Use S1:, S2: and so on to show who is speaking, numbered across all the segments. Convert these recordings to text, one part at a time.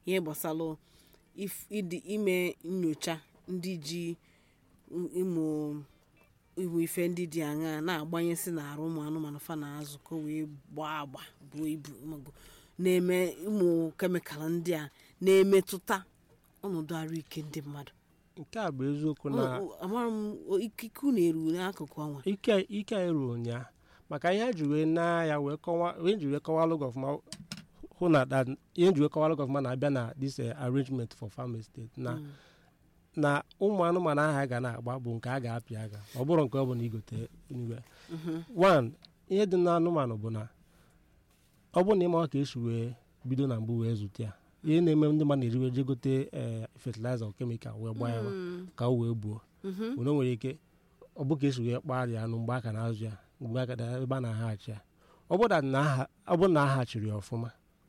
S1: ihe gbasalụ if- ịdị ime nyocha ndị ji ịmụ ịmụ ife ndị dị aṅaa na-agbanyesị n'arụ ụmụ anụmanụ fa na-azụ ka o wee gbaa agba buo ibu maọbụ na-eme ụmụ kemikal ndị a na-emetụta ọnọdụ ahụike ndị mmadụ
S2: nke a bụ eziokwu na
S1: O- o- amara m o- ikike unu eru n'akụkụ ọnwa
S2: ike ike anyị ruru ụnyaa maka ihe ji wee na ya wee kọwa ihe ji wee kọwalụ gị ọfụma hụ na that ihe ji wee kọwalụ gị ọfụma na-abịa na this eh, arrangement for farm estate na na ụmụ anụmanụ ahụ a ga na-agba bụ nke a ga-apị aga ọ bụrụ nke ọ bụ na igote anywhere. one ihe dị n'anụmanụ bụ na ọ bụrụ na ịma ka esi wee bido na mbụ wee zụta ya ihe na-eme ndị mmadụ na-eriwe je gote ee fertilizer or chemical wee gbaa ya ka o wee buo mana o nwere ike ọ bụ ka esi wee kpaa ya anụ mgbe aka na-azụ ya mgbe aka na ebe a na-aghachi ya ọ bụrụ na aha- ọ bụrụ na aghachiri ya ọfụma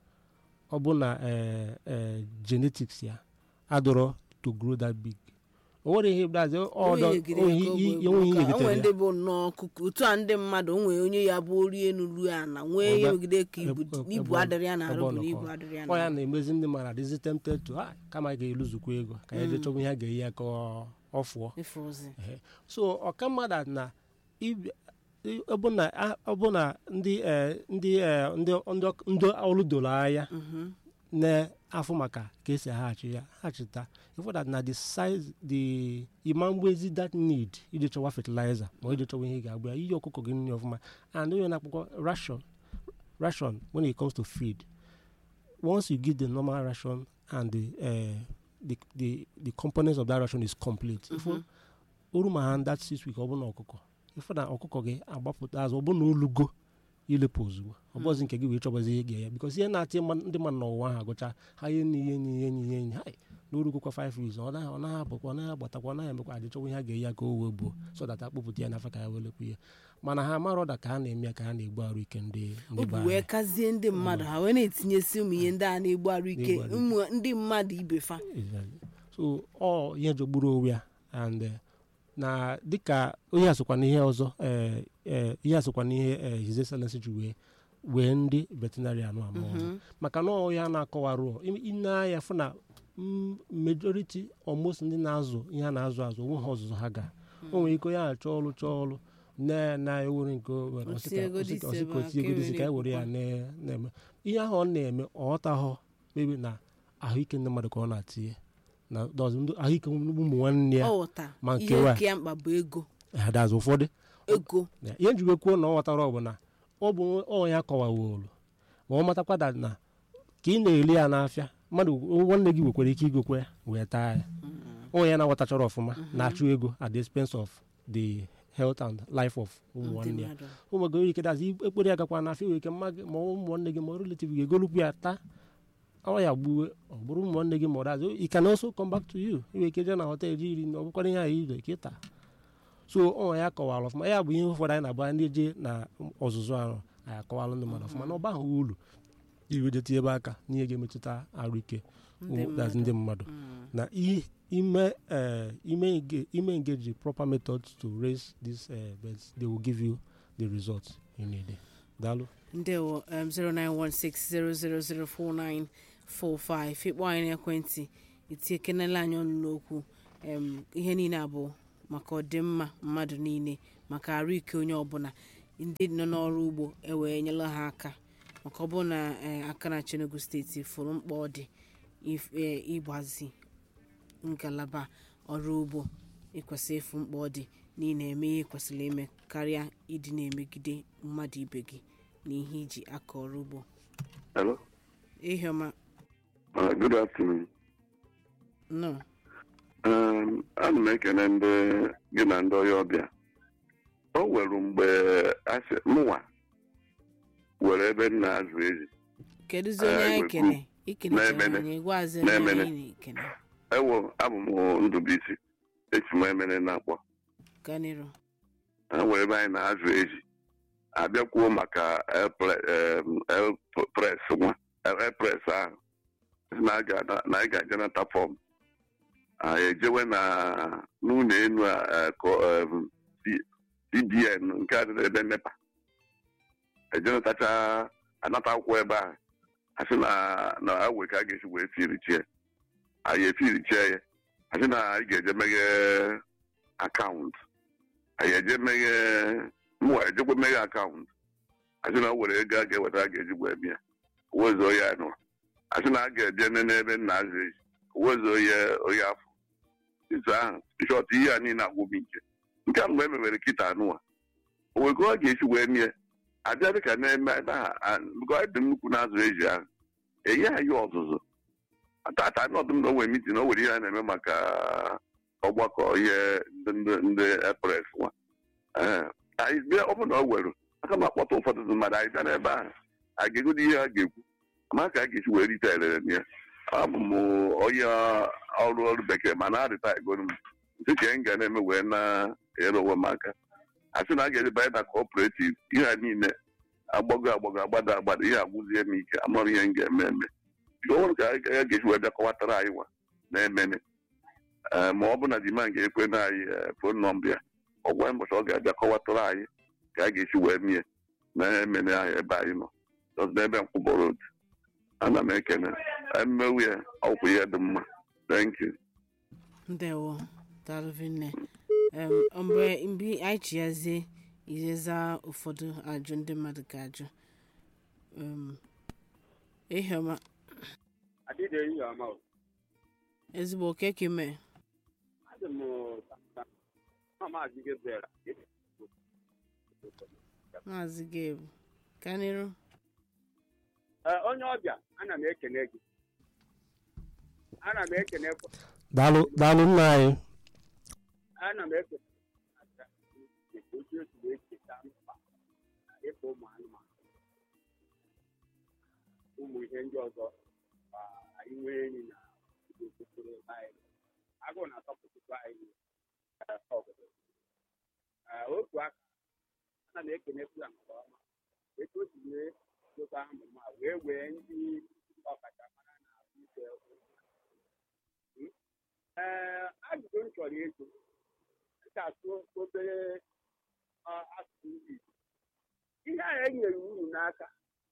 S2: ọ bụ na ee ee genetics ya adọrọ to grow that big o nwere ihe dazi ọdọ enweghị ihe
S1: onwe
S2: getere
S1: ndị
S2: ya
S1: bụ nnọọ kuku otu a ndị mmadụ o nwere onye ya bụ ori enu ruo ana nwee ihe
S2: Ebe-
S1: megide ka ibu
S2: ebe-
S1: ibu
S2: ebe-
S1: adịrị ya na arụ
S2: ebe ọ
S1: bụ na
S2: nọkọ.
S1: ibu adịrị ya
S2: ọ ya
S1: na
S2: na-emezi ndị mmadụ adịzi tempted to ha kama a ga-eluzukwa ego ka ya jee chọba ihe a ga-eyi ya ka ọ- ọ fụọ
S1: ife ozi
S2: Ehe. so ọka mmadụ na ibi- i- ọ bụ na a- ọ bụ na ndị eh, ndị eh, ndị ndị ndị ọrụ doro anya na-afụ maka ka esi aghachi ya hachita ịfọdat na the size the ịma mgbezi that need iji chọwa fertilizer ma iji chọwa ihe ị ga-agba ya iyi ọkụkọ gị nri ọfụma and onye na-akpọkọ ration ration when it comes to feed once you give the normal ration and the uh, the, the the components of that ration is complete ifo oru ma ha that six week ọ bụ na ọkụkọ ifo na ọkụkọ gị agbapụta azụ ọ bụ na olugo ilepụ ozugbo ọ bụzi nke gị wee chọbazi ihe ga ya bikos ihe na-atị mma- ndị mmadụ n'ụwa ahụ agụcha ha ihe nyi ihe nyi ihe nyi ihe nyi hai n'orugokwa 5 weeks ọ naghị ọ naghị abụkwa ọ naghị agbatakwa ọ naghị emekwa adị chọwa ihe a ga-eyi ya ka o wee buo so that akpụpụta ya n'afọ ka ya welekwa ihe mana ha mara ọda ka ha na-eme ya ka ha na-egbu arụ ike ndị ndị
S1: obi
S2: be
S1: wee
S2: anyị
S1: kazie ndị mmadụ ha wee na-etinyesi ụmụ ihe ndị a na-egbu arụ ike
S2: Na-egbu arụ
S1: ụmụ ndị mmadụ ibe fa
S2: Exactly. so ọ ihe jọgburu onwe ya and eh, na dịka onye asokwa n'ihe ọzọ eh, eh, ihe asokwa n'ihe eh, his excellency ji wee wee ndị veterinarian ama ọzọ maka na ọ ya na-akọwarụ ine anya fụ na mm, majority almost ndị na-azụ ihe a na-azụ azụ onwe ha ọzụzụ ha ga o nwere ike onye a chọọ ọrụ chọọ ọrụ na na ewere nke o were, ọ sị ka-
S1: Otiego
S2: ọ sị ka- ọ sị
S1: dịse
S2: ka o
S1: ebe a,
S2: tiego
S1: ka
S2: dịsị ka e were ya
S1: ewere
S2: na- na-eme ihe ahụ ọ na-eme ọ ghọtaghọ maybe na ahụike ndị mmadụ ka ọ na-atinye na dozi ndị ahụike ụmụ nwanne ya
S1: ọ ghọta
S2: ma
S1: ihe
S2: nkewa.
S1: nke ya mkpa bụ ego
S2: dazi ụfọdụ
S1: ego
S2: Ya, ihe njikwa kwuo na ọ ghọtara ọ bụ na ọ bụ ọ ya kọwawolu ma ọ matakwa that na ka ị na-eli ya n'afịa mmadụ nwanne gị nwekwara ike igokwe ya wee taa ya onye ya na-aghọtachara ọfụma na-achụ ego at the expense of the health and life of ụmụ
S1: ndị
S2: nwanne ya
S1: mmadụ
S2: ụmụ gị nwere ike dazi ekpere ya gakwa n'afịa nwere ike mma gị ma ụmụ nwanne gị ma ọ relative gị egolukwu ya taa ọ ya gbuwe ọ bụrụ ụmụ nwanne gị ma ọ dazi it can also come back to you nwere ike jee na hotel iri na ọ bụkwara ihe anyị ire ka ịta so ọ ya kọwara ọfụma ya bụ ihe ụfọdụ anyị na-agba ndị je na ọzụzụ ahụ anyị akọwalụ ndị mmadụ ọfụma na ọba ahụ uru iwe je tinye ebe aka n'ihe ga-emetụta arụ ike ụmụ- that's ndị mmadụ na i- ime eh, ime engage- ime engage the proper methods to raise these uh, birds they will give you the results you need daalụ
S1: ndewo um, 09160004945 ịkpọ anyị n'ekwentị itinyekenela anyị ọnụ n'okwu um, ihe niile a bụ maka ọdịmma mmadụ niile maka arụ ike onye ọbụla ndị nọ n'ọrụ ugbo ewee nyela ha aka maka ọ bụrụ na eh, aka na Enugu steeti fụrụ mkpa ọ dị if- eh, ịgbazi ngalaba ọrụ ugbo ịkwesị ịfụ mkpa ọ dị na ị na-eme ihe ị kwesịrị ime karịa ịdị na-emegide mmadụ ibe gị na ihe iji akọ ọrụ ugbo
S3: Hello.
S1: ihe ọma
S3: Uh, good afternoon.
S1: nọ
S3: Um, ana m ekene ndị gị na ndị ọya ọbịa o nwere mgbe asị mụnwa were ebe m na-azụ ezi
S1: kedụzi onye
S3: Eh,
S1: anyị
S3: igwe
S1: kene ikenechara
S3: Na-emene.
S1: anyị gwazi
S3: Na-emene.
S1: anyị na-ekene
S3: ewo abụ m ndụbisi esi m emere na-akpọ
S1: ganịrụ
S3: ha nwere ebe anyị na-azụ ezi abịakwuo maka elpres nwa elpres ahụ sị na a ga- na anyị ga-aje nata fọm anyị ejewe na n'ụlọ enu a eh, kọ- em, C- cbn nke a dị ebe nepa ejenatacha anata akwụkwọ ebe ahụ asị na na awe ka a ga-esi wee firichie anyị efirichie ya asị na anyị ga-eje meghe akaụntụ anyị eje meghe mwa ejekwa meghe akaụntụ asị na o were ego a ga-eweta a ga-eji wee bịa wezuo ya nụ asị na a ga-eje nene ebe nna azụ eji wezuo ya onye afọ izu ahụ shọt ihe a niile agwụbi nke nke a mgbe e mewere kịta anụwa owego ọ ga-esi wee mie abịa dịka na-eme ebe ahụ dị nnukwu na-azụ eji ahụ enye anyị ọzụzụ tata anyị ọdụm na o nwere mitin o nwere ihe a na-eme maka ọgbakọ ihe ndị epres nwa anyị bịa ọ bụrụ na o were aka m akpọta ụfọdụ mmadụ anyị bịa n'ebe ahụ a ga-egodo ihe a ga-ekwu ama ka a ga-esi wee rite elere na ya abụ m onye ọrụ ọrụ bekee ma na-arịta egoro m dịka m ga na-eme wee na-ere onwe m aka a sị na a ga-edebanye na cooperative ihe a niile agbago agbago agbada agbada ihe agwụzie m ike amara ihe m ga-eme eme ọhụrụ ka a ga-eji wee bịakọwatara anyị nwa na-emene ma ọ bụ na dima ga-ekwe na anyị fon nọmba ya ọgwa mbọchị ọ ga-abịa kọwatara anyị ka a ga-esi wee mie na-emene anyị ebe anyị nọ n'ebe nkwụbọrọ otu ana m ekene mmewu ya ọkwụ ihe dị mma thank you
S1: ndewo dalụvinne mgbe mgbe anyị chi yazie izeza ụfọdụ ajụ ndị mmadụ ga-ajụ ehiọma
S4: adịghị eyi ọma o
S1: ezigbo oke ka ime
S4: adị m na maazị Gabriel
S1: maazị gabe ka n'iru
S4: Ee, onye ọbịa ana m ekene gị ana m ekene
S2: daalụ daalụ nna anyị
S4: ana m ekene otu esi wee cheta mkpa na ịkpa ụmụ anụmanụ ụmụ ihe ndị ọzọ ma anyị nwee enyi na okpokoro anyị agụụ na-atọpụtụkwa anyị ee, obodo Ee, otu aka ana m ekenekwu ya nke ọma etu o si wee dobe amụma wee wee ndị ọkachamara na ahụike ee ajụjụ m chọrọ ịjụ ga-asụ obere asụsụ ndị Igbo ihe a enyere unu n'aka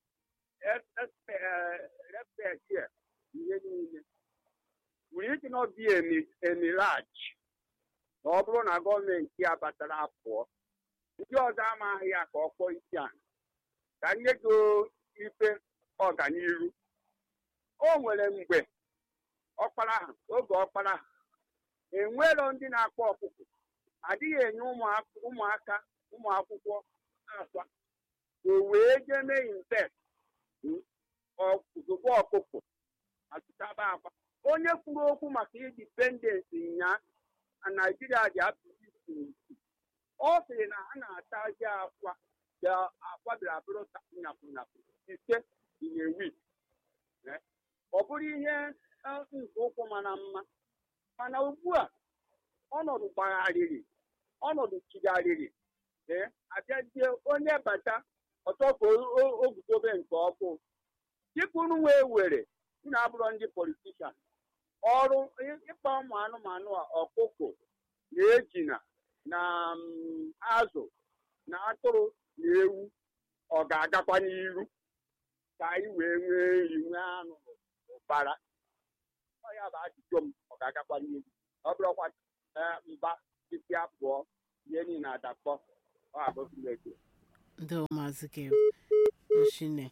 S4: respekt ya ihe niile nwere ike na ọbịa emiraj na ọ bụrụ na gọọmenti ya batara pụọ ndị ọzọ amaghị ya ka ọ kpọọ isi ala ka nye gị ife ọganiru o nwere mgbe ọkpara ha oge ọkpara ha enwero ndị na-akpọ ọkụkọ adịghị enye ụmụaka ụmụ akwụkwọ akwa o wee jee mee invest ozugbo ọkụkọ atụtaba akwa onye kwuru okwu maka indipendensị nya na naijiria ji apụzi ọ sịrị na ha na-atazi akwa akwa bịara bụrụ nyapụnyapụ ise in a week ọ bụrụ ihe nke ụkwụ mara mma mana ugbu a ọnọdụ gbagharịrị ọnọdụ chigharịrị ee abịazie onye bata ọtọ ka o guzobe nke ọkụ dịka unu wee were unu abụrụ ndị politishan ọrụ ịkpa ụmụ anụmanụ ọkụkọ na ejina na azụ na atụrụ na ewu ọ ga-agakwa n'iru ka anyị wee nwee nri nwee anụ ụbara ọ ya bụ ajụjụ m ọ ga-agakwa n'iru ọ bụrụkwa mba titi abụọ ihe niile adakpọ ọ abụghị
S1: ndị maazị gabe oshine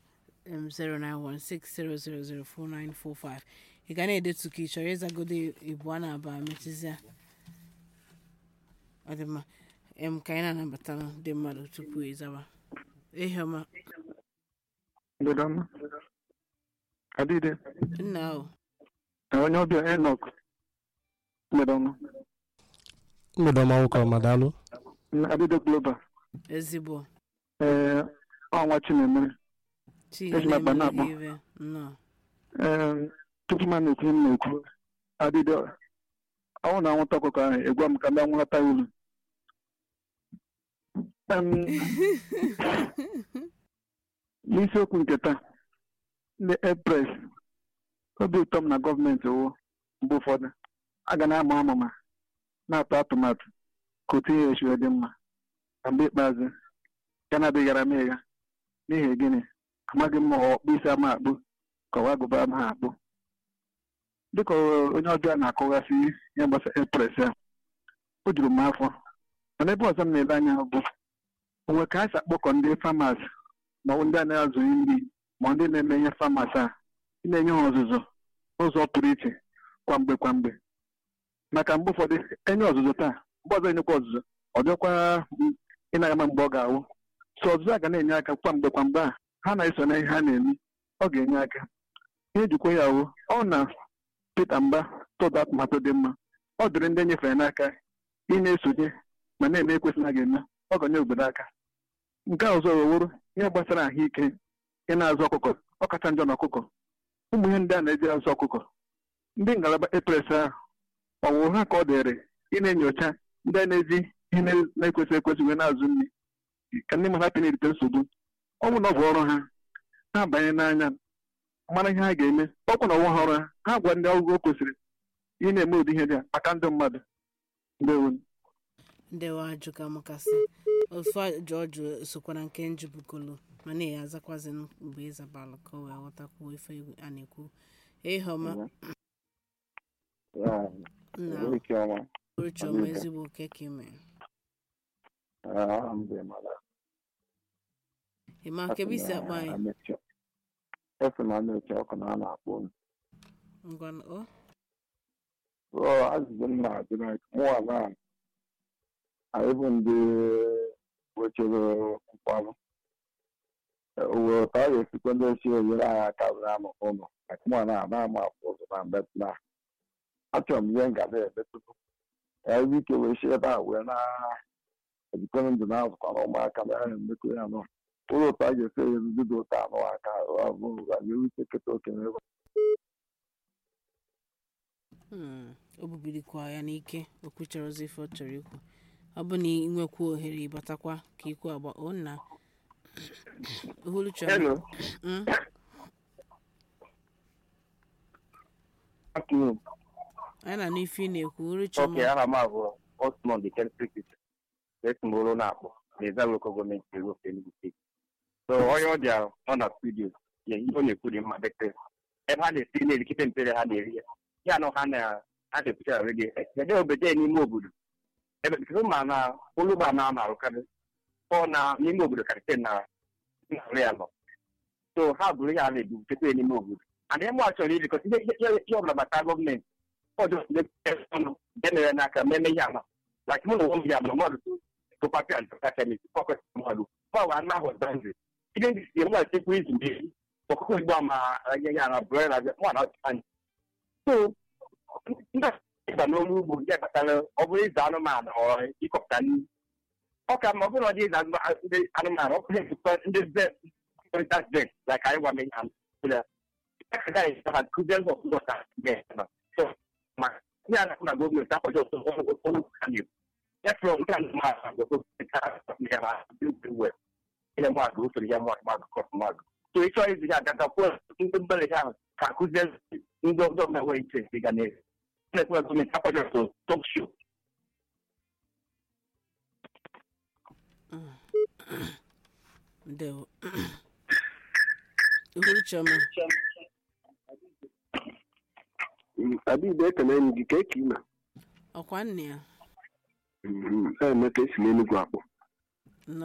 S1: 09160004945 ị ga na-edetu ka ị chọrọ ịzagodo ibu a na-aba mechizia ọ dị mma em ka anyị na-anabata ndị mmadụ tupu ịzaba ehiọma
S5: Ndụdọma. Adịde.
S1: nna ahụ
S5: Onye ọbịa Enoch. Ndụdọma.
S2: mgbede ọma nwoke ọma daalụ
S5: Adịde Global.
S1: ezigbo
S5: Ee, ọnwa Chinemere.
S1: chi
S5: Eji m akpa na-akpọ.
S1: ive nnọọ
S5: Ee, tupu m na-ekwu ihe m na-ekwu. Adịde, ọnwụ na anwụnta ọkụkọ ahụ egwa m ka ndị anwụlata ya ulu. Em, N'isiokwu nke taa, ndị Epres, obi ụtọ m na gọọmenti wụ mgbe ụfọdụ a ga na-ama amụma na-atụ atụmatụ ka otu ihe esi dị mma na mgbe ikpeazụ ya na-adịghara m ịga n'ihi gịnị amaghị m ma ọ ọkpụ isi ama akpụ ka ọwa gụba m ha akpụ dịka onye ọbịa na-akọgasị ihe gbasara epres ya o juru m afọ mana ebe ọzọ m na-ele anya bụ onwe ka a si akpọkọ ndị famas ma ọ bụ ndị a na-azụ nri ma ndị na-eme ihe famas a ị na-enye ha ọzụzụ ụzọ pụrụ iche kwamgbe kwamgbe maka mgbe ụfọdụ enye ọzụzụ taa mgbe ọzọ enyekwa ọzụzụ ọ dịkwa ịnaghị ama mgbe ọ ga-awụ so ọzụzụ a ga na-enye aka kwamgbe kwamgbe a ha na-eso na ihe ha na-eme ọ ga-enye aka ihe jikwa ya wụ ọ na Peter Mba tụda atụmatụ dị mma ọ dịrị ndị nyefere n'aka ị na-esonye ma na-eme ekwesị na ga-eme ọ ga-enye obodo aka nke a ọzọ weworo ihe gbasara ahụike ị na-azụ ọkụkọ ọkacha njọ na ọkụkọ ụmụ ihe ndị a na-eji azụ ọkụkọ ndị ngalaba epres ahụ ọwụwụ ha ka ọ dịrị ị na-enyocha ndị a na-eji ihe na-ekwesị ekwesị wee na-azụ nri ka ndị mmadụ hapụ na-erite nsogbu ọ bụ na ọ bụ ọrụ ha ha banye n'anya mara ihe ha ga-eme ọkwa na ọnwa ha ọrụ ha ha gwa ndị ọgụgụ kwesịrị ị na-eme ụdị ihe dị a maka ndị mmadụ ndewo
S1: ndewa ajụ ka makasị ofu ajụ ọjụ sokwa na nke njubukolo ma na ya azakwazi mgbe ịzabalụ ka o wee ghọtakwuo ife a na-ekwu ịhọma nna uruchiọma ezigbo keke mere ịma nkebe isi akpa anyị
S6: efe na na-eche ọkụ na a na-akpọ m
S1: ngwa o
S6: ọ azụzụ m na-ajụ na mụwa na anyị bụ ndị wechere nkwarụ owere ka a ga-esikwa ndị ochie enyere anyị aka bụrụ anụ ụlọ maka mụwa na ana ama afụ ụzọ na mbe na achọrọ m ihe ngada ebe tupu ebe ike wee si ebe a wee na-ejikọrọ ndụ na-azụkwara ụmụaka na ya na-emekọ ya nọ ụlọ ụtọ a ga-esi enye ndị dị ụtọ anụ aka abụrụ ga-enwe ike keta oke n'ebe
S1: o bubirikwa ya n'ike okwu chọrọ ozi ife ọ chọrọ ikwu ọ bụ na ị nwekwa ohere ịbatakwa ka ikwu agba o nna uhuluchi
S6: Hello.
S1: anyị na-anụ ife ị na-ekwu uruchi
S6: Ok, aha m abụọ Osmond the Celtic esimoro na-akpọ na eza local gọọmenti ego Enugu steeti so onye ọ bịara ọ na studio ya ihe ọ na-ekwu dị mma bekee ebe ha na-esi na-erikite mpere ha na-eri ya ya na ha na ha na-ekwucha redio ede obodo n'ime obodo ebe nkiri ma na ụlụgba na ama arụkarị ọ na n'ime obodo karịsịa na narị ya nọ so ha bụrụ ya na-ebutekwa n'ime obodo and ịmụ a chọrọ irikọta ihe ọbụla gbata gọọmenti ọjọọ ọnụ emere n'aka meme ihe ama like mụ na onwe m ya ma mmadụ tụpapị antakachamis fọkọs mmadụ fọwa anụ ahụ dandri ihe ndị si mmadụ chekwa izu mmiri ọkụkọ igbo ama anya ya na bụrụ na nwa na ọchịcha so ndị ịba n'ọrụ ugbo nke kpatara ọ bụrụ ịzụ anụmanụ ọ ịkọpụta nri ọ ka ma ọ bụrụ na ọ dị ịzụ ndị anụmanụ ọ bụrụ ezukọ ndị ze kọntat vet like anyị gwa menye ha aka ha kụziere ha ọkụkọ ka so ma ihe a na-akụ na gọọmenti akwado ọtụ ọrụ ha na-ekwu ya fụrụ nke a na-agụ ile mmadụ usoro ya mmadụ mmadụ kọs mmadụ so ịchọ izi ya agata kwuo ndị mbere ahụ ka akụzie ndị ọzọ na-enwe interest ịga n'elu na-ekwe gọọmenti akwado ọtụ tok show
S1: ndewo uhuruchi ọma
S7: Adịbe ekele m gị ka eke ime
S1: ọkwa nne ya
S7: emeka esi n'enugwu akpọ
S1: nọ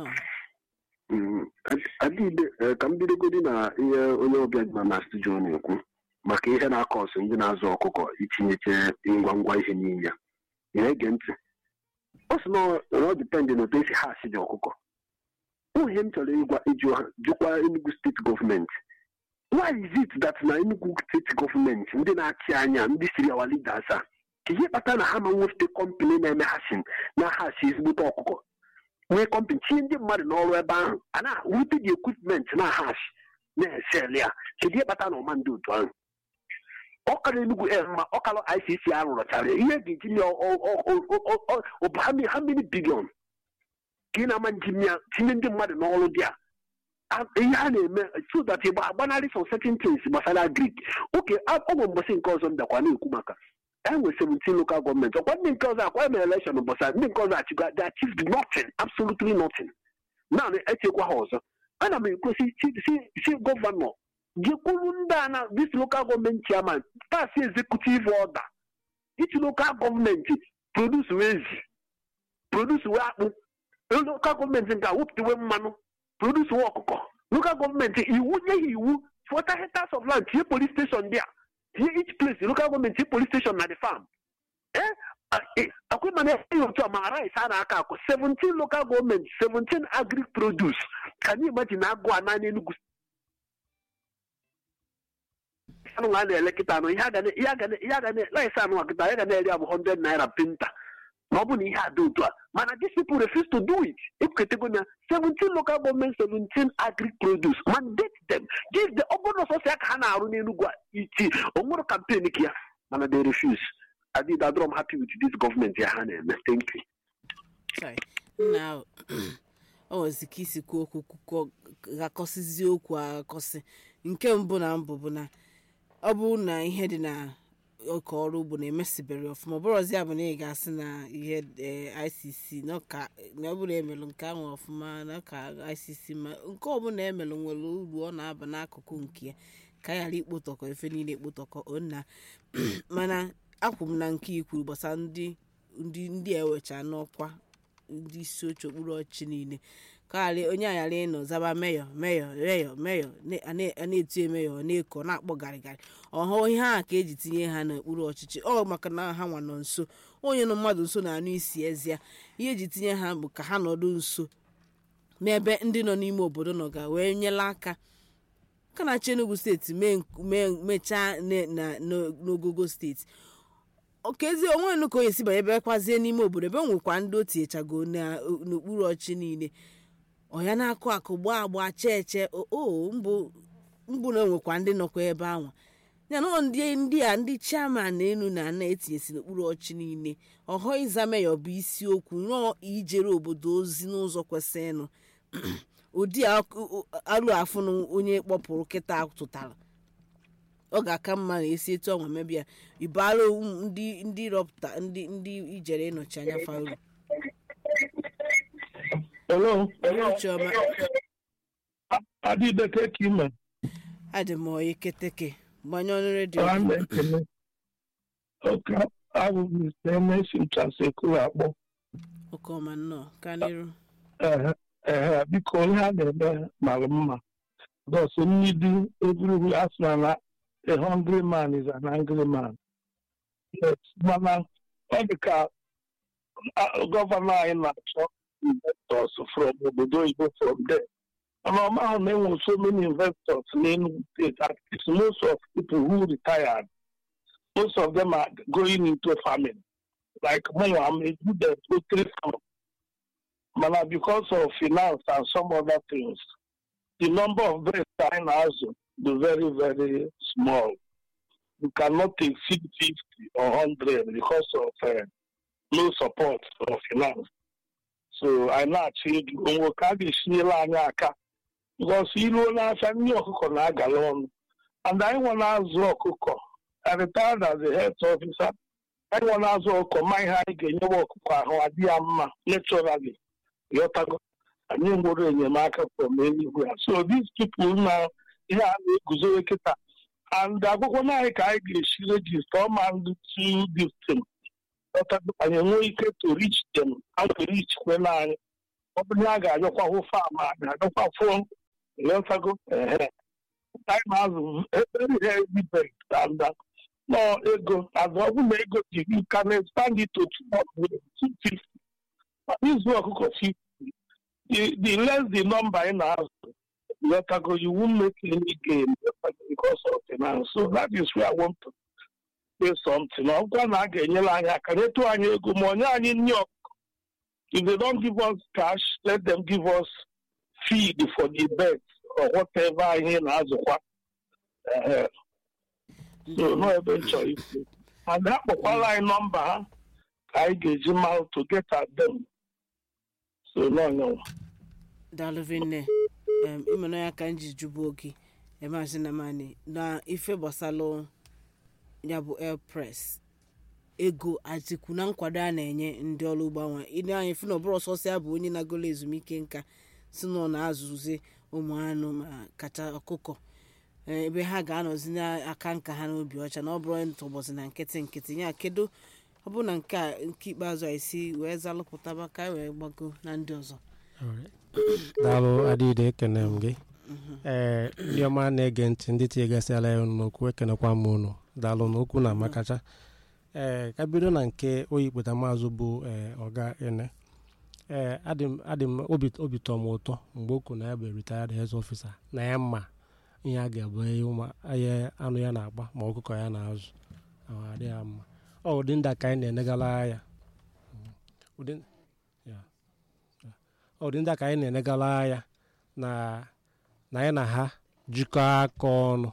S7: adịbe ka m bidogodi na ihe onye ọbịa dị na studio na-ekwu maka ihe na-akọ ọsụ ndị na-azụ ọkụkọ itinyeche ngwa ngwa ihe n'ime ya na-ege ntị ọ sị na ọ dịpendị na otu esi ha asị dị ọkụkọ ihe m chọrọ ịgwa ịjụ ha jụkwa Enugu steeti gọọmenti why is it that na Enugu steeti gọọmenti ndị na-achị anya ndị siri awa leaders a ka ihe kpatara na ha ma nwefute kọmpanị na-eme hasin na hasi ezigbote ọkụkọ nwee kọmpanị tinye ndị mmadụ n'ọrụ ebe ahụ a na-wute dị ekwipment na hash na-esel ya kedu ihe kpatara na ọma ndị otu ahụ ọkara Enugu e ma ọkara ICC a rụrọchara ihe ga-eji nye ọbụ ha mmiri bilion ka ị na-ama njem ya tinye ndị mmadụ n'ọrụ dị a ihe a na-eme so that ịgba agbanarị some certain things gbasara agrik oke ọgwụ mbọsị nke ọzọ m bịakwa na-ekwu maka enwe 17 local gọọmenti ọkwa ndị nke ọzọ akwa emere election gbasara ndị nke ọzọ achịkwa they achieved nothing absolutely nothing naanị echekwa ha ọzọ ana m ekwesị si gọvanọ gekwuru ndị a na this local gọọmenti chairman pass executive order each local gọọmenti produce ezi produce we akpụ local gọọmenti nke a wepụtawe mmanụ produce we ọkụkọ local gọọmenti iwu nye ha iwu fọta hectares of land tinye police station dị a tinye each place local gọọmenti tinye police station na the farm akwai mana ya otu a ma rice a na-aka akụ 17 local gọọmenti 17 agric produce can you imagine agụ a naanị Enugu anụ a na-ele kịta anụ ihe a ga na ihe a ga na ihe a ga na rice anụ a kịta ya ga na-eri abụ 100 naira pinta ma ọ bụ na ihe a dị otu a mana these people refuse to do it ekwuketego na 17 local government 17 agric produce mandate them give the ọ bụrụ na ọsọsọ ya ka ha na-arụ n'Enugu a iti onwere campaign ka ya mana they refuse I did I am happy with this government ya ha na-eme thank you
S1: Sorry. nna ọ nwezi ka isi kwuo okwu kwukọ ghakọsizie okwu aghakọsị nke mbụ na mbụ bụ na ọ bụrụ na ihe dị na ọka ọrụ ugbo na-emesibere ọfụma ọ bụrụzi ya bụ na ị ga-asị na ihe eh, ICC na ọka- na ọ bụrụ na emelụ nke ahụ ọfụma na ka ICC ma nke ọbụla emelụ nwere uru ọ na-aba n'akụkụ nke ya ka a ghara ikpotọkọ efe niile ekpotọkọ onna mana akwụ m na nke ikwuru gbasara ndị ndị ndị ewecha n'ọkwa ndị isi oche okpuru ọchịchị niile ka ghara onye aghara ịnọ zaba meyọ meyọ meyọ meyọ na- a na- a na-etinye meyọ ọ na-eko na-akpọ garịgarị ọhụ ihe a ka eji tinye ha n'okpuru ọchịchị ọ maka na ha nwa nọ nso onye nọ mmadụ nso na-anụ isi ezi ya ihe eji tinye ha bụ ka ha nọdụ nso n'ebe ndị nọ n'ime obodo nọ ga wee nyela aka ka na-achị Enugu steeti mee nk- mee- mechaa ne- na- n'o- n'ogogo steeti okezi onwe nu ka onye si banye ebe kwazie n'ime obodo ebe o nwekwa ndị o tinyechago na- n'okpuru ọchị niile ọ ya na-akụ akụ gbaa agba chee eche o o, mbụ mbụ na onwekwa ndị nọkwa ebe ahụ ya na ọ ndị ndị a ndị chairman enu na ana etinyesi n'okpuru ọchị niile ọhọ ịza meyọ bụ isiokwu nọọ ijere obodo ozi n'ụzọ kwesịrịnụ ụdị akụ- alụ afụ na onye kpọpụrụ kịta tụtara ọ ga-aka mma na esi etu ọnwa mebia ibara ndị ndị rọpụta ndị ndị ijere ịnọchi anya faru
S8: Hello.
S1: chioma
S8: Adịdeke ka ime.
S1: adị m oyi keteke gbanye ọnụ redio
S8: Ọha na-ekele. Oke abụ Mr. Emesim Chasekulu akpọ.
S1: ọkọma nnọọ ka n'iru
S8: Ehe, ehe, biko ihe a na-eme mara mma. Thus, need every asị na a hungry man is an angry man. Yes, mana ọ dị ka ah, gọvanọ anyị na-achọ investors from obodo oyibo from there. And I'm now knowing so many investors in state. At least most of people who retired, most of them are going into farming. Like more, I'm a good poultry farm. But because of finance and some other things, the number of birds in also is very, very small. You cannot exceed 50 or 100 because of uh, no support of finance. So I now change onwe ka a ga-esinyela anyị aka because iruo n'afịa ndị ọkụkọ na-agala ọnụ and anyị nwe na-azụ ọkụkọ I retired as a health officer anyị nwe na-azụ ọkụkọ ma ihe anyị ga-enyewe ọkụkọ ahụ adị ya mma naturally ghọtago anyị nwere enyemaka from eluigwe so these people na ihe a na-eguzowe kịta and akwụkwọ na anyị ka anyị ga-esi regista ọma ndị two distin ghọtago anyị enwe ike to reach them and to reach kwela anyị ọ bụrụ na a ga-ajọkwa hụ fam a ga-ajọkwa fụọ ghọtago ehe anyị na-azụ very heavy bet and uh, no ego and ọ bụrụ na ego dị you can expand it to two hundred two fifty izu ọkụkọ fifty the the less the number ị na-azụ ghọtago you won't make any gain because of finance so that is where I want to say something ọ bụkwa na a ga-enyere anyị aka nyetụ anyị ego ma onye anyị nri ọkụkọ if they don't give us cash let them give us feed for the birds or whatever ihe na-azụkwa Ehe. so no ebe m chọrọ ikwu mana ha kpọkwala anyị nọmba ha ka anyị ga-eji mara to get at them so n'ọnyanwa
S1: dalụvinne em ịmana ya ka m ji jụbụ oge emasị na mani na ife gbasalụ ya bụ airpress ego atiku na nkwado a na-enye ndị ọrụ ugbo anwa ịdị anyị fụ na ọbụrụ ọsọsọ ya bụ onye na-agolo ezumike nka si na ọ na-azụzi ụmụ anụ ma kacha ọkụkọ eh, ebe ha ga-anọzi n'aka nka ha n'obi ọcha na ọ bụrụ ntụbọchị na nkịtị nkịtị ya kedu ọ bụ na nke a nke ikpeazụ a isi wee zalụpụtaba ka anyị wee gbago na ndị ọzọ
S2: daalụ adịde ekene m gị ee ndị ọma na-ege ntị ndị tinyegasịala ya unu n'okwu ekenekwa m unu daalụ n'okwu na amakacha ee ka bido na nke oyikpụta maazụ bụ ee ọga ene ee adị m adị m obi obi tọ m ụtọ mgbe o kwuru na ya bụ retired health officer na ya mma ihe a ga-abụ ihe ụmụ ihe anụ ya na-agba ma ọkụkọ ya na-azụ ahụ adịghị ya mma ọ ụdị ndị a ka anyị na-enegala ya ụdị ya ọ dị ndị a ka anyị na-enegala ya na na anyị na ha jikọ aka ọnụ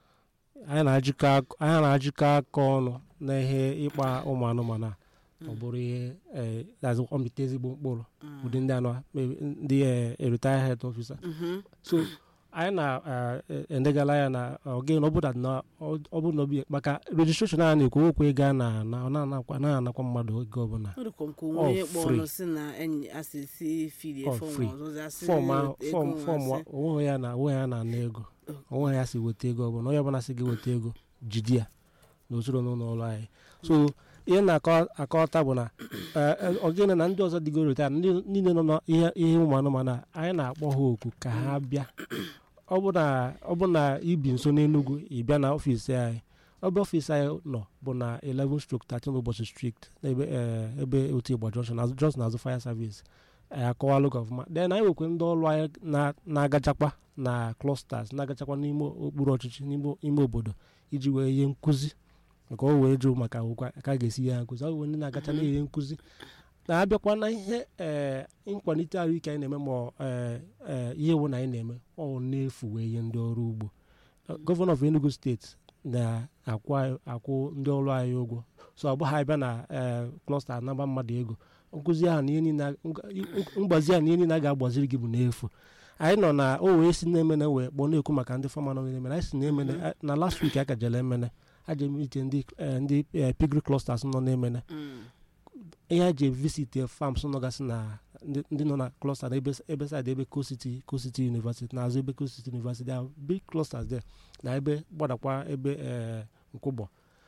S2: anyị na-ajikọ ak- anyị na-ajikọ aka ọnụ na ihe ịkpa ụmụ anụmanụ a ọ bụrụ ihe eh, that's ọmịta ezigbo mkpụrụ ụdị ndị anọ ndị retire health officer
S1: Mhm.
S2: so anyị na-enegala ya na oge na ọ bụrụ na ọ bụrụ na obi maka registration a na-ekwu okwu ego a na-ana ọ na-anakwa na-anakwa mmadụ oge ọbụla
S1: ọ dịkwa nke onwe
S2: All
S1: onye kpọ
S2: free.
S1: ọnụ si na enyi asị si fili
S2: All
S1: fọm
S2: free.
S1: ọzọzi asị
S2: fọm ahụ
S1: ego
S2: fọm
S1: nwa
S2: fọm
S1: asị.
S2: onwe ya na onwe ya na-ana ego onwe ya si weta ego ọbụla onye ọbụla si gị weta ego jide ya n'usoro n'ụlọ ọrụ anyị so ihe na-akọta bụ na ogene na ndị ọzọ dịgo reta ndị niile nọ n'ihe ihe ụmụ anụmanụ a anyị na-akpọ ha oku ka ha bịa ọ bụ na ọ bụ na ibi nso n'Enugu ị bịa na ọfiisi anyị ebe ọfiisi anyị nọ bụ na 11 stroke 13 ụbọchị street ebe eh, ebe otu Igba junction azụ just n'azụ fire service anyị akọwalụ gị ọfụma then anyị nwekwe ndị ọrụ anyị na- na-agachakwa na clusters na-agachakwa n'ime okpuru ọchịchị n'ime ime obodo iji wee ihe nkụzi nke o wee jụ maka akwụkwọ ka a ga-esi ya nkụzi ọ bụ ndị na-agacha na ihe nkụzi na-abịakwa na ihe ee nkwalite ahụike anyị na-eme ma ee ee ihe wụ na anyị na-eme ọ na-efu wee ihe ndị ọrụ ugbo gọvanọ of Enugu steeti na-akwụ anyị- akwụ ndị ọrụ anyị ụgwọ so ọ bụghị abịa na ee klọsta anaba mmadụ ego nkụzi ahụ na ihe niile a- nga- mgbazi ahụ na ihe niile a ga-agbaziri gị bụ n'efu anyị nọ na o wee si na-emene wee kpọọ na-ekwu maka ndị fọma nọ na-emene anyị si na-emene na last week a kajere emene aje ite ndị eh, ndị eh, pigry clusters nọ na-emene
S1: Mm.
S2: ihe a ji visit farms nọgasị na ndị ndị nọ na cluster na ebe ebe side ebe Coast Coast University na-azụ ebe Coast University ahụ big clusters there na ebe gbadakwa ebe eh, nkwụgbọ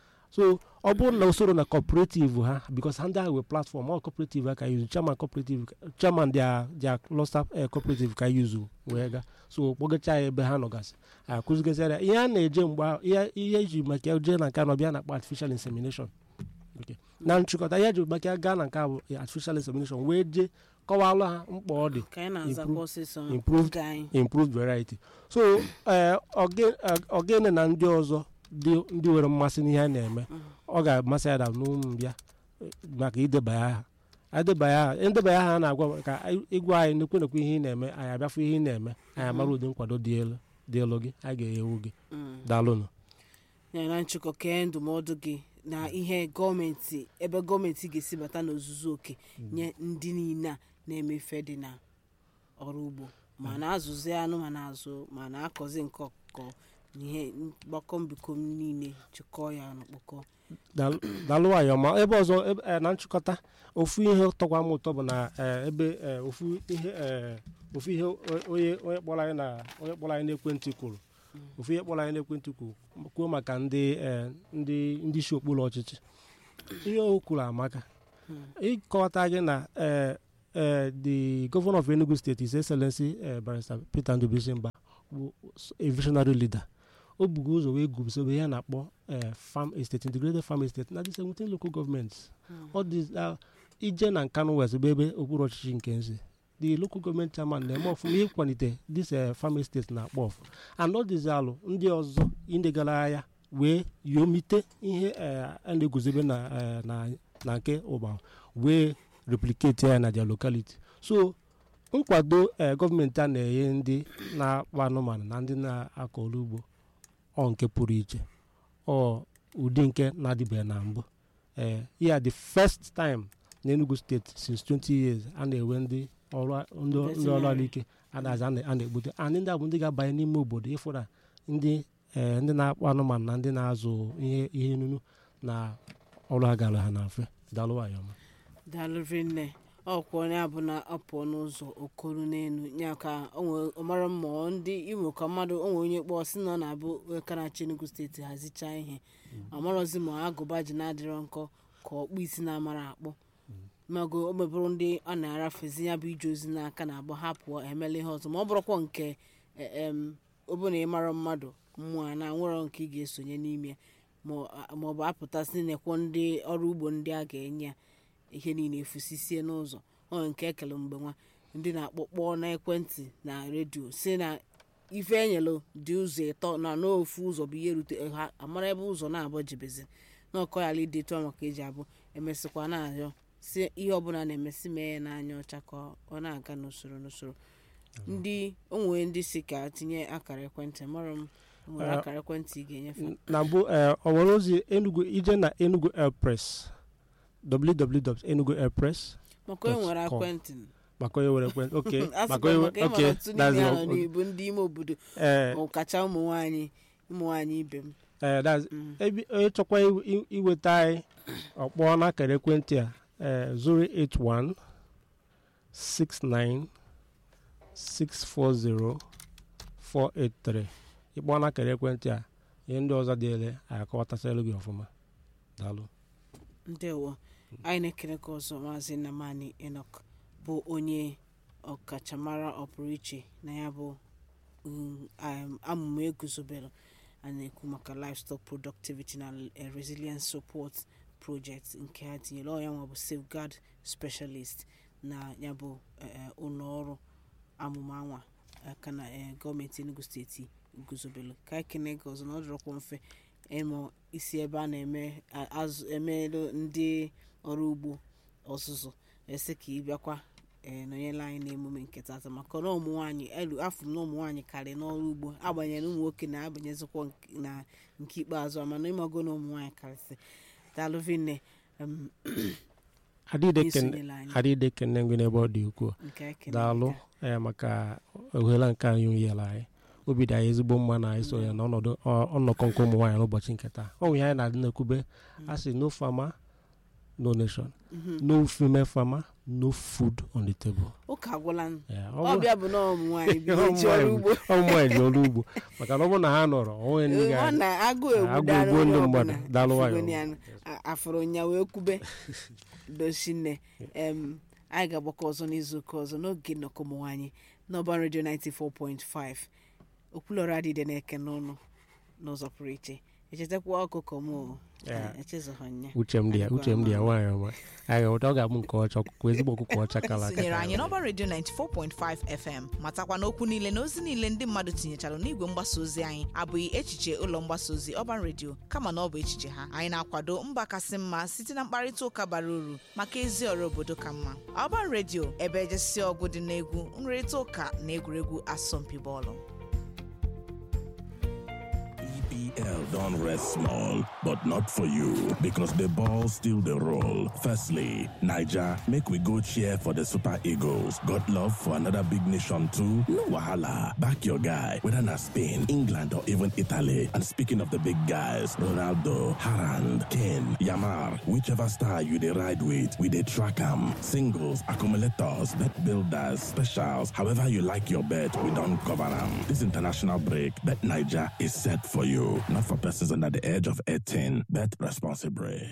S2: so ọ bụrụ na usoro na cooperative ha because ha ndị ahụ wee platform ọ cooperative ha ka yuzu chairman cooperative chairman dia dia cluster eh, cooperative ka yuzu wee ga so kpọgacha ya ebe ha nọgasị akụzigasịara ya ihe a na-eje mgbe ahụ ihe ihe eji maka ya jee na nke anọ bịa na-akpọ artificial insemination Okay. na nchịkọta ihe eji maka ya gaa na nke a bụ artificial insemination wee jee kọwalụ ha mkpa ọ dị
S1: ka anyị na-azakwa ọsịsọ
S2: improved
S1: oge anyị
S2: improved variety so eh, oge- eh, ogene na ndị ọzọ dị ndị nwere mmasị n'ihe a na-eme ọ ga-amasị ya da n'ụmụbịa maka idebanye aha adebanye aha ndebanye aha a na-agwa ka anyị- ịgwa anyị nekwe nekwe ihe ị na-eme anyị abịafụ ihe ị na-eme anyị amara ụdị nkwado dị elu dị elu gị anyị ga-enyewu gị
S1: Mm.
S2: daalụnụ
S1: ya na nchịkọ kee ndụmọdụ gị na ihe gọọmenti ebe gọọmenti ga-esi bata n'ozuzu oke nye ndị niile a na-emefe dị na ọrụ ugbo ma na-azụzi anụ ma na-azụ ma na-akọzi nke ọkụkọ na ihe mgbakọ mbikọ niile chịkọọ ya ọnụ kpọkọ
S2: Daalụ- daalụ nwayọ ma ebe ọzọ ebe- eh, na nchịkọta ofu ihe tọkwa m ụtọ bụ na eh, ebe eh, ofu ihe eh, ofu ihe o- onye onye kpọrọ anyị na onye kpọrọ anyị n'ekwentị kwuru ofu ihe kpọrọ anyị n'ekwentị kwuru kwuo maka ndị eh, ndị ndị isi okpuru ọchịchị ihe o kwuru amaka ịkọwata gị na eh, eh, the governor of Enugu State his excellency eh, barrister Peter Ndubisi Mba bụ a visionary leader o bugo ụzọ wee guzobe ihe a na-akpọ eh, farm estate integrated farm estate na the 17 local governments ọ dị ah, ije na nkanu west bụ ebe okpuru ọchịchị nke nze the local government chairman na-eme ọfụma ịkwalite this eh, farm estate na-akpọ ọfụ and ọ dịzi alụ ndị ọzọ indegara ahịa wee yomite ihe eh, a na-eguzobe na eh, na na nke ụba wee replicate ya na their locality so nkwado eh, gọọmenti a na-enye ndị na-akpa anụmanụ na ndị na-akọ ọrụ ugbo ọ nke pụrụ iche ọ ụdị nke na-adịbeghị na mbụ ee ya the first time na Enugu steeti since 20 years a na-enwe ndị ọrụ ndị ndị ọrụ ahụike a na-aza a na- a na-egbute and ndị a bụ ndị ga-abanye n'ime obodo ịfụ na ndị ee ndị na-akpọ anụmanụ na ndị na-azụ ihe ihe nunu na ọrụ ha gara ha na mfe daalụ nwayọ ọma
S1: daalụ rinne ọkwa onye abụ na apụọ n'ụzọ okoro n'elu ya ka ọ mara mma ọ ndị imo ka mmadụ onwe onye kpọọ si na ọ na-abụ ka na-achị Enugu steeti hazichaa ihe amarọzi ma agụba ji na-adịrọ nkọ ka ọkpụ isi na-amara akpọ mago o mebụrụ ndị a na-arafezi ya bụ ije ozi n'aka na-agba ha pụọ emela ihe ọzọ ma ọ bụrụkwa nke ọbụna ịmara mmadụ mmụọ a na-nwere nke ị ga-esonye n'ime ya ma ọ bụ apụtasị nekwo ndị ọrụ ugbo ndị a ga-enye ya ihe niile efusisie n'ụzọ ọ nke ekele mgbe nwa ndị na-akpọkpọ n'ekwentị na redio si na ife enyelụ dị ụzọ ịtọ na n'ofu ụzọ bụ ihe rute ha amara ebe ụzọ na-abụ jibezi na ọkọ ya idetu maka eji abụ emesịkwa na-arịọ si ihe ọbụla na-emesi mee ya n'anya ọcha ka ọ na-aga n'usoro n'usoro ndị onwere ndị si ka tinye akara ekwentị mara m nwere akara ekwentị ị ga-enyefe
S2: na mbụ ọ nwere ozi enugu ije na enugu airpress www.enuguairpress
S1: maka onye nwere ekwentị
S2: maka onye nwere ekwentị ok
S1: maka onye ok that's the n'ibu ndị ime obodo ọkacha ụmụ nwaanyị ụmụ nwaanyị ibe m
S2: onye chọkwa iweta anyị ọkpọ n'akara ekwentị a 081 69 640 483 ịkpọ n'akara ekwentị a ihe ndị ọzọ dị ele akọwatasịrị gị ọfụma daalụ
S1: ndewo anyị na-ekele ka ọzọ maazị nnamani enok bụ onye ọkachamara ọpụrụ iche na ya bụ amụma eguzobere a na-ekwu maka livestock productivity na resilience support project nke ha tinyere ọ ya nwa bụ safeguard specialist na ya bụ ụlọ ọrụ amụma anwa aka na gọọmenti enugu steeti guzobere ka ekene gị ọzọ na ọ dịrọkwa mfe ịmụ isi ebe a na-eme emelụ ndị ọrụ ugbo ọzụzụ esi ka ị bịakwa nọnyere anyị n'emume nke tata maka na ụmụ nwaanyị elu afọ na ụmụ nwaanyị karị n'ọrụ ugbo agbanyere ụmụ nwoke na-abanyezikwa na nke ikpeazụ mana ịmago na ụmụ nwaanyị karịsị daalụvinne
S2: adịde kene ngwe n'ebe ọ dị ukwuu daalụ maka ohere nke anyị nyere anyị obi dị anyị ezigbo mma na anyị so ya na ọnọdụ ọnọkọ nke ụmụ nwaanyị n'ụbọchị nke taa ọ nwere anyị na-adị na-ekwube a sị no farmer no nation no female farmer no food on the table.
S1: ụka agwụla ọbịa bụ na ụmụ nwaanyị bi eji ọrụ ugbo
S2: ụmụ nwaanyị ji ọrụ ugbo maka na ọ bụrụ na ha nọrọ onwe ndị ga
S1: agụ
S2: egbu ndị mmadụ daalụ
S1: nwayọ afụrụ nya wee kwube dochine anyị ga-agbakọ ọzọ n'izuụka ọzọ n'oge nnọkọ ụmụ nwaanyị n'ọban redio 94.5 okwulọrọ adịde na-eke n'ọnụ n'ụzọ pụrụ iche echetakwa ọkụkọ m echezọhanya
S2: uche m dị ya uche m dị ya nwaanyị ọma anyị ga ọ ga-abụ nke ọcha ọkụkọ ezigbo ọkụkọ ọcha kala aka
S9: tinyere anyị n'ọba redio 94.5 fm matakwa na okwu niile na ozi niile ndị mmadụ tinyechara n'igwe mgbasa ozi anyị abụghị echiche ụlọ mgbasa ozi ọban redio kama na ọ bụ echiche ha anyị na-akwado mba kasị mma site na mkparịta ụka bara uru maka ezi ọrụ obodo ka mma ọban redio ebe ejesi ọgụ dị n'egwu nrịrịta ụka na egwuregwu asọmpi bọọlụ
S10: EPL don't rest small, but not for you because the ball still the roll. Firstly, Niger, make we go cheer for the Super Eagles. Got love for another big nation too? No wahala. Back your guy, whether na Spain, England, or even Italy. And speaking of the big guys, Ronaldo, Harand, Kane, Yamar, whichever star you they ride with, we they track 'em. Singles, accumulators, bet builders, specials, however you like your bet, we don't cover 'em. This international break, Bet Niger is set for you. Not for persons under the age of 18. Bet responsibly.